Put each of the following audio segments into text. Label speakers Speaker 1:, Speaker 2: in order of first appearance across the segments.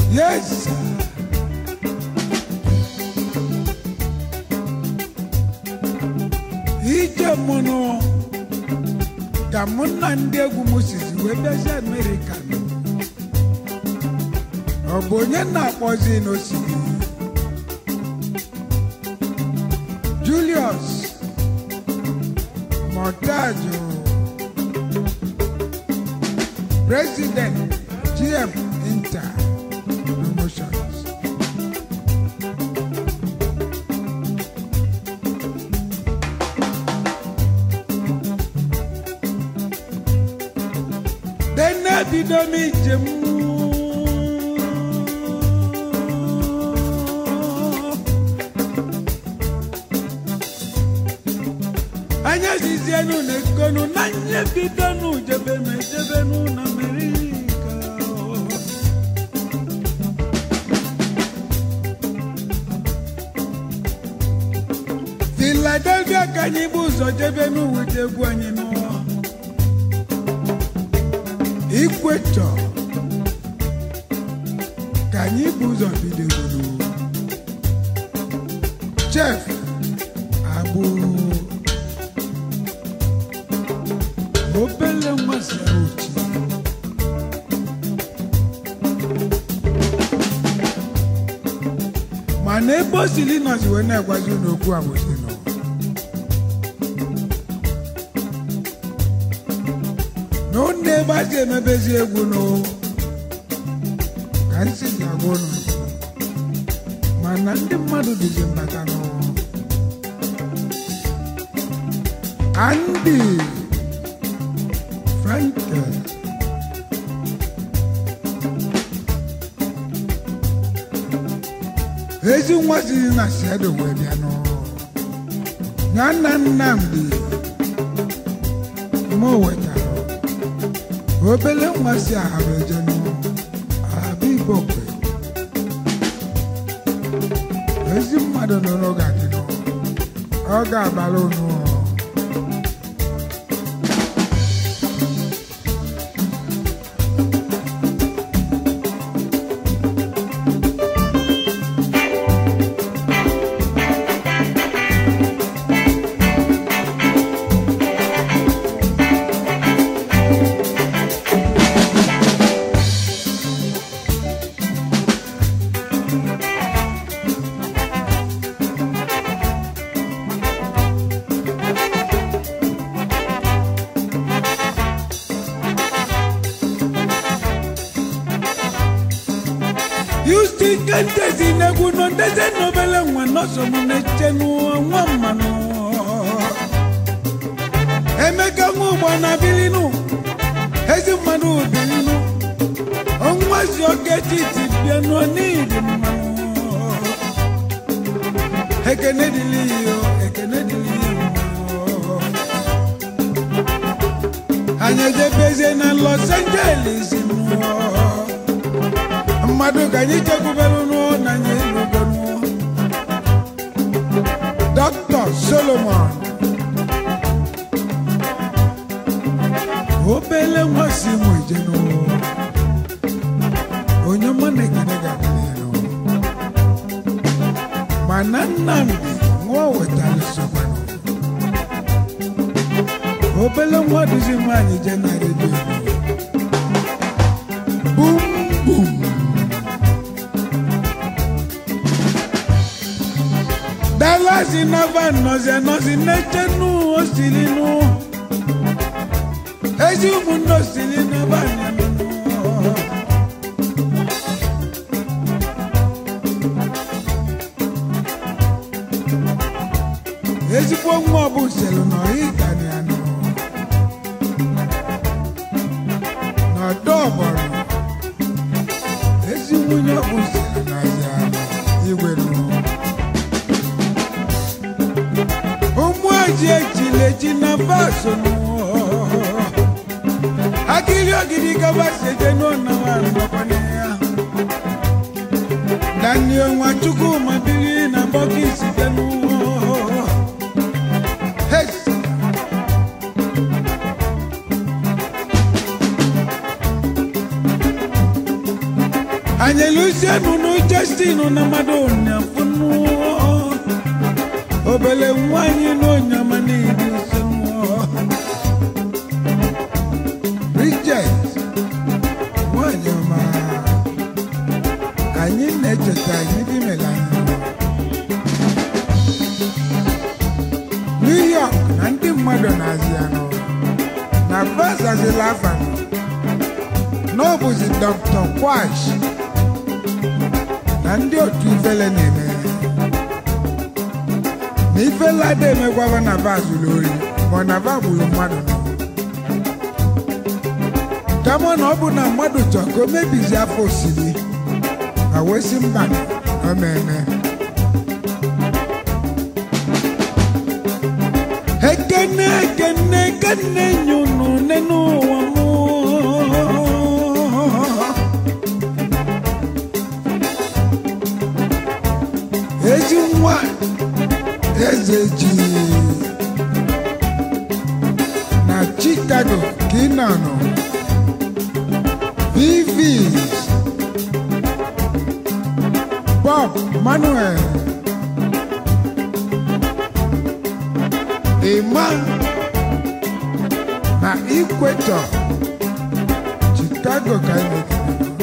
Speaker 1: Yes. sir. ije mụnụ ka mụ na ndị egwu m sizi wee bịazi amerịka nọ. ọ bụ onye na-akpọzi n'osimiri julius montajo president gm inter promotions dene bido m ijem anya zizienu na ekonu na nye bidonu jebe m ejebenu na amerika filadelfia ka anyị bụ ụzọ jebenu wete egwu anyị n'ụwa ikwechọ ka anyị bụ ụzọ bidoro chef agbụ obele nwa sara ochi mana ebe o sili nọzi wee na-agwazi unu okwu abụzi nọ na ụnụ ebe a ji emebezi egwu nụ ka nsi ji agwa ụnụ mana ndị mmadụ dịzi mbata nụ Andy Frankel ezi nwa siri na siedo wee bịa nụ ya nna Nnamdi mụ wetara obele nwa si ahara eje nụ ahaba ibokwe ezi mmadụ nụrụ ga-adị nụ ọ ga-abara unu Houston ka ndezi n'egwu nọ ndezi n'obele nwa nọsọ m na-eche n'ụwa nwa mmanụ emeka nwa ụgbọ na bilinu ezi mmadụ bilinu onwazi oke titi bịa nọ n'idi mmanụ ekene dịlị iyo ekene dịlị iyo anyị ejebezie na los angeles nụọ mmadụ ka anyị chekwubere n'ụọ na anyị elugo n'ụọ dọkịta solomon obele nwa si mụ ije n'ụọ onye ọma na-ekene ga-adịrị n'ụọ mana nnamdi nwa wetara sokwanụ obele nwa duzi nwaanyị je na redio bum bum dalasi nava nọzi anọzi n'eche nụ osiri nụ ezi ụmụnne osiri nava nyanụ ezigbo nwa ọbụ selu na ọhịgani anọ n'ọdọ ọgbọrọ ezi nwunye ọbụ selu na ọhịa igwe nụ ụmụ eji ejila eji na baso nụ akili ogidi gaba seje n'ọnawa nnọkwana ya daniel nwachukwu mabiri na bọkis bịanụ Hey! anyị lusienu nu Justin na mmadụ nyafunu obele nwanyị na onyama niile senu Bridget nwanyị ọma anyị na-echeta anyị dị mela New York na ndị mmadụ na-azị anụ na vasazila afa n'ọbụzi Dr. Kwash na ndị otu ifele na-eme na ifele ada emekwaba na va zuru ori ma ọ na va gburu mmadụ nọ kama na ọ bụ na mmadụ chọọ ka o mebizi afọ osiri ma wesi mba na o meme ekene ekene ekene nyunu nenu ụwa mụ ezi nwa eze ji na Chicago ka ị nọ nọ Vivis Bob Manuel Emma na Equator Chicago ka ị nọ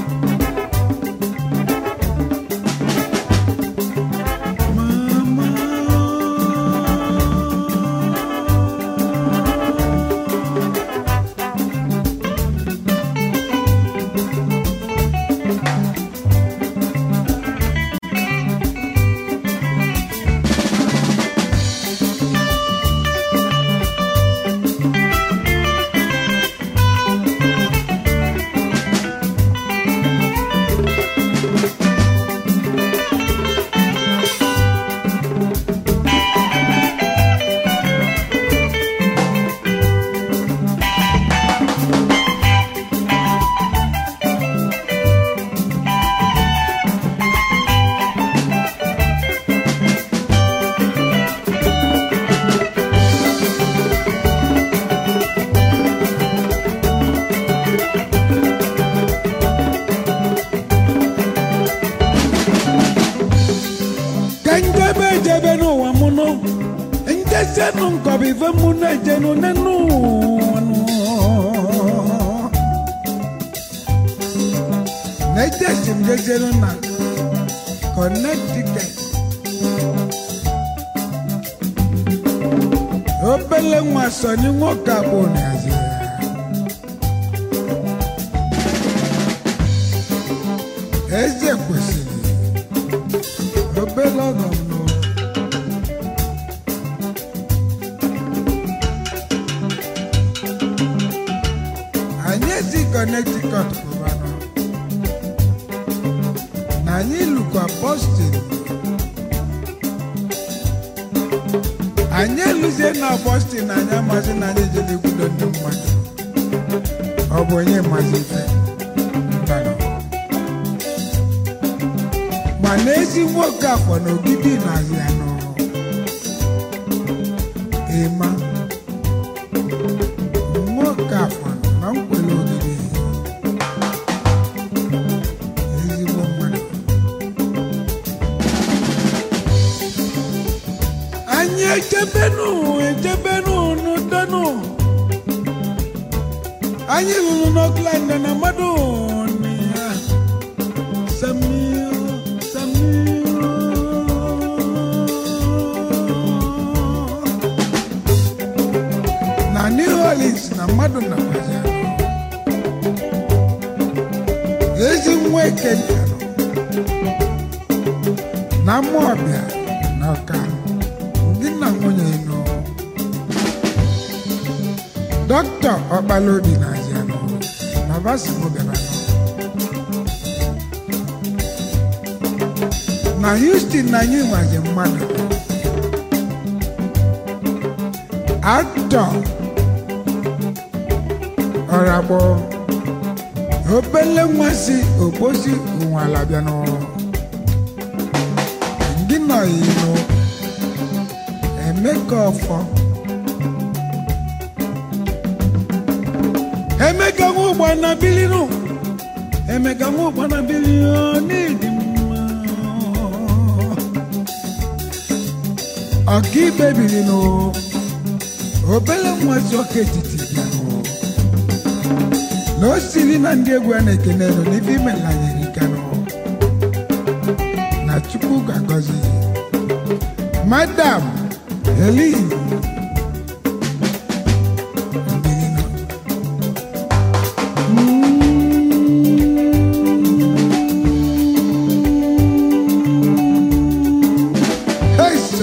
Speaker 1: ka njebe ejebe n'ụwa mụ nụ njesenụ nkọbụ ife mụ na-ejenụ n'enu ụwa nụ. na-ejesi m jejenụ na Connecticut obele nwa sọnyi nwoke abụọ na-azị ya eze kwesịrị obele ọgọ m nụ anyị si Connecticut pụbanụ na anyị lụkwa Boston anyị eluzie na Boston na anyị amasị na anyị ejele ekwudo ndị mmadụ ọ bụ onye mmasị ife mbanụ ma n'ezi nwoke afọ na ogidi na-azị ya nọ ịma nwoke afọ na nkwele ogidi ezigbo mmadụ anyị echebenu echebenu n'udenụ anyị lụrụ n'Oakland na mmadụ nị ya Samir, Samir. na New Orleans na mmadụ na ezi nwa ekenta nọ na mmụọbịa na ọka gị na nwunye nọ dọkịta ọkpala obi na azịa nọ na vasimo bịara nọ na Houston na anyị nwazi mmadụ aktọ ọragbọ obele nwa si okposi ụnwala bịa n'ụlọ ndị nọ ino emeka ọfọ emeka nwa ụgbọ na bilinu emeka nwa ụgbana bili n'ịdị mma ọkaikpe biri nụ obele nwazi ọka etiti bịa nụ na o siri na ndị egwu a na-ekene nụ n'ife imelanyere ike nụ na chukwu ga-agọzi gị madam helin Mbilinu. Hey, sir.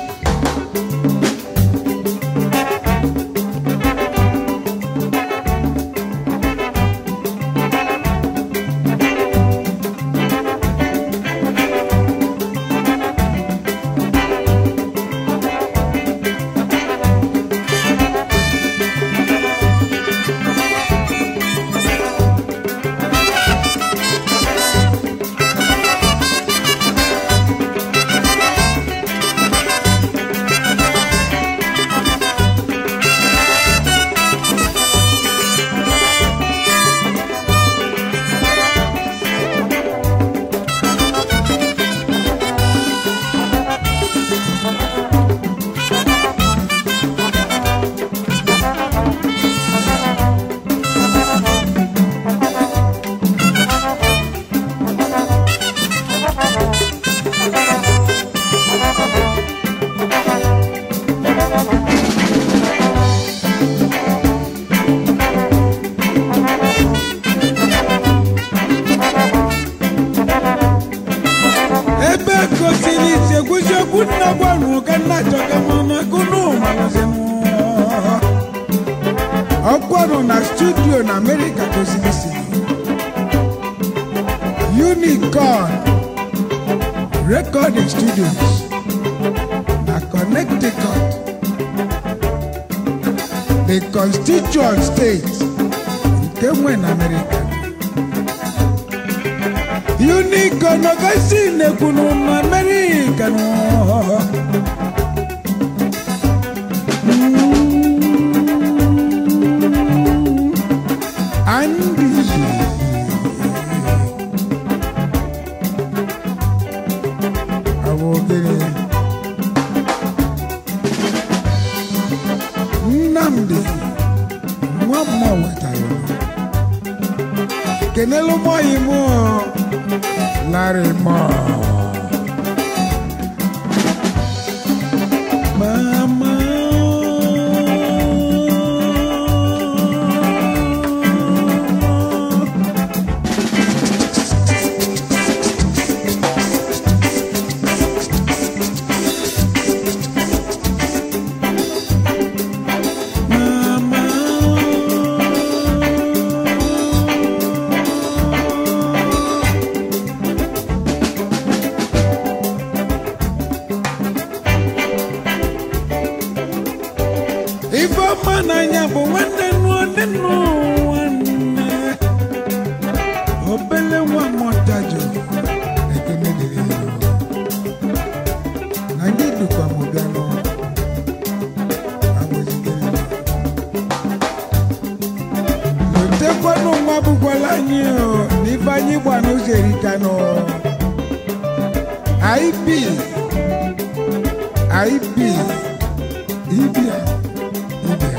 Speaker 1: ebe gosiri isi egwuzi okwu nna gwarụ ka nna chọga mana gụnụ malụzinụ ọkwarụ na studio na amerịka gosiri isi unicorn recording studios na connecticut the constituent state nke nwe na amerịka unicorn ọgasi na-ekwunu na amerịka nọ Andy Àwọn ogene Nnamdi nwa mmụọ wetara kenelu mọyị mụ Larry Moore Mama ife ọma n'anya bụ nwanne nụ ndị nụ nwanne obele nwa mọtajụ ekene dịrị ya na gị dịkwa m bịa nụ agwazigere m. lotekwanụ nwa bụkwala anyị o n'ife anyị gba n'ụzọ erika nụ ip ip ibia ibia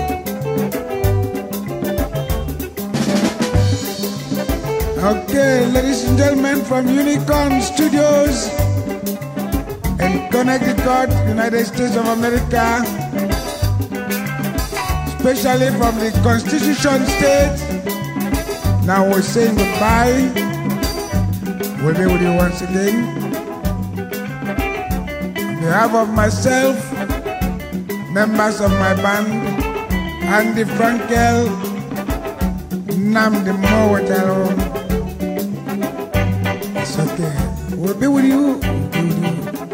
Speaker 1: Okay, ladies and gentlemen from Unicorn Studios in Connecticut, United States of America, especially from the Constitution State. Now we're saying goodbye. We'll be with you once again. On behalf of myself, members of my band, Andy Frankel, Namdi Mowataro. It's okay. We'll be with you. We'll be with you.